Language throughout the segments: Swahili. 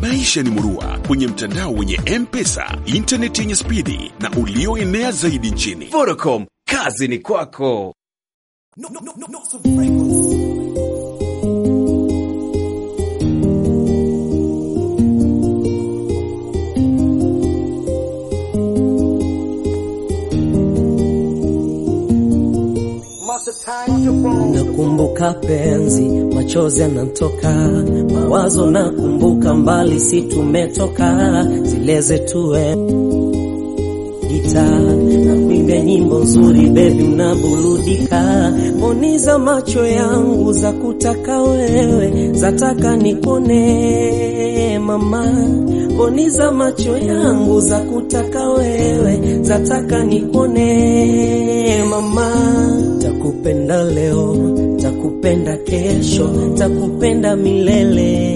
Maisha ni murua kwenye mtandao wenye M-Pesa, intaneti yenye spidi na ulioenea zaidi nchini. Vodacom, kazi ni kwako. Nakumbuka penzi, machozi yanatoka, mawazo nakumbuka, mbali si tumetoka, zile zetu gita na kuimbia nyimbo nzuri, bebi unaburudika, poniza macho yangu za kutaka wewe, zataka nikone mama, poniza macho yangu za kutaka wewe, zataka nikone mama, takupenda leo, takupenda kesho, takupenda milele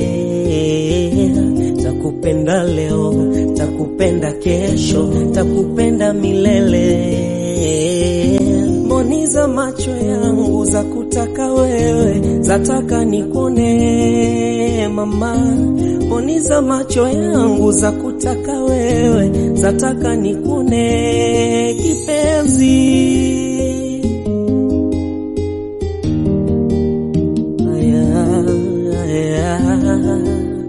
takupenda leo, takupenda kesho, takupenda milele. Mboniza macho yangu za kutaka wewe, zataka nikone mama. Mboniza macho yangu za kutaka wewe, zataka nikone kipenzi. Aya, aya.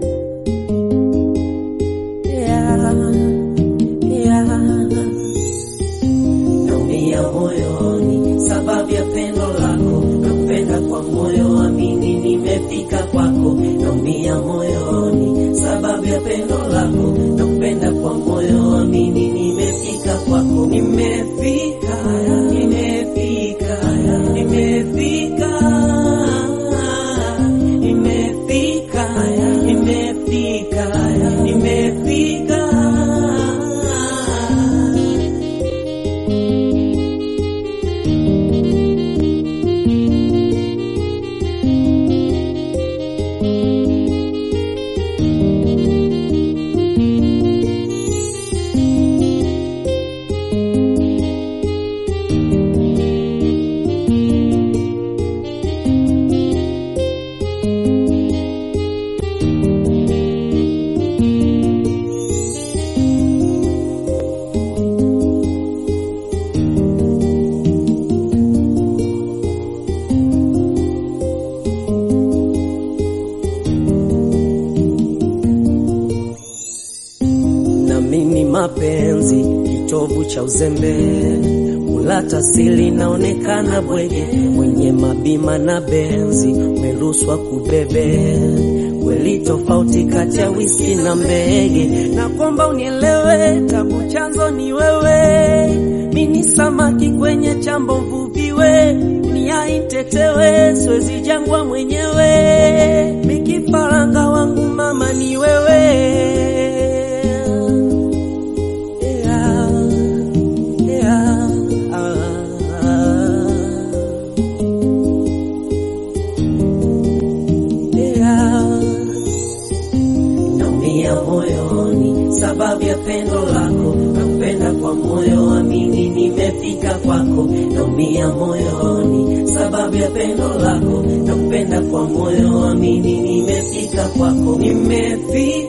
Naumia moyoni sababu ya pendo lako, nakupenda kwa moyo, amini nimefika kwako. Naumia moyoni sababu ya pendo lako, nakupenda kwa moyo, amini nimefika kwako. Nimefika, nimefika, nimefika, nimefika, nimefika, nimefika. na mimi mapenzi kitovu cha uzembe ulata sili naonekana bwege mwenye mabima na benzi umeruswa kubebe kweli tofauti kati ya whisky na mbege na kwamba unielewe tabu chanzo ni wewe mini samaki kwenye chambo mvuviwe niaitetewe siwezi jangwa mwenyewe mikifaranga wangu mama ni wewe yeah, yeah, yeah. Naumia moyoni sababu ya pendo lako, nakupenda kwa moyo, amini nimefika kwako. Naumia moyoni sababu ya pendo lako, nakupenda kwa moyo, amini nimefika kwako. Nimefika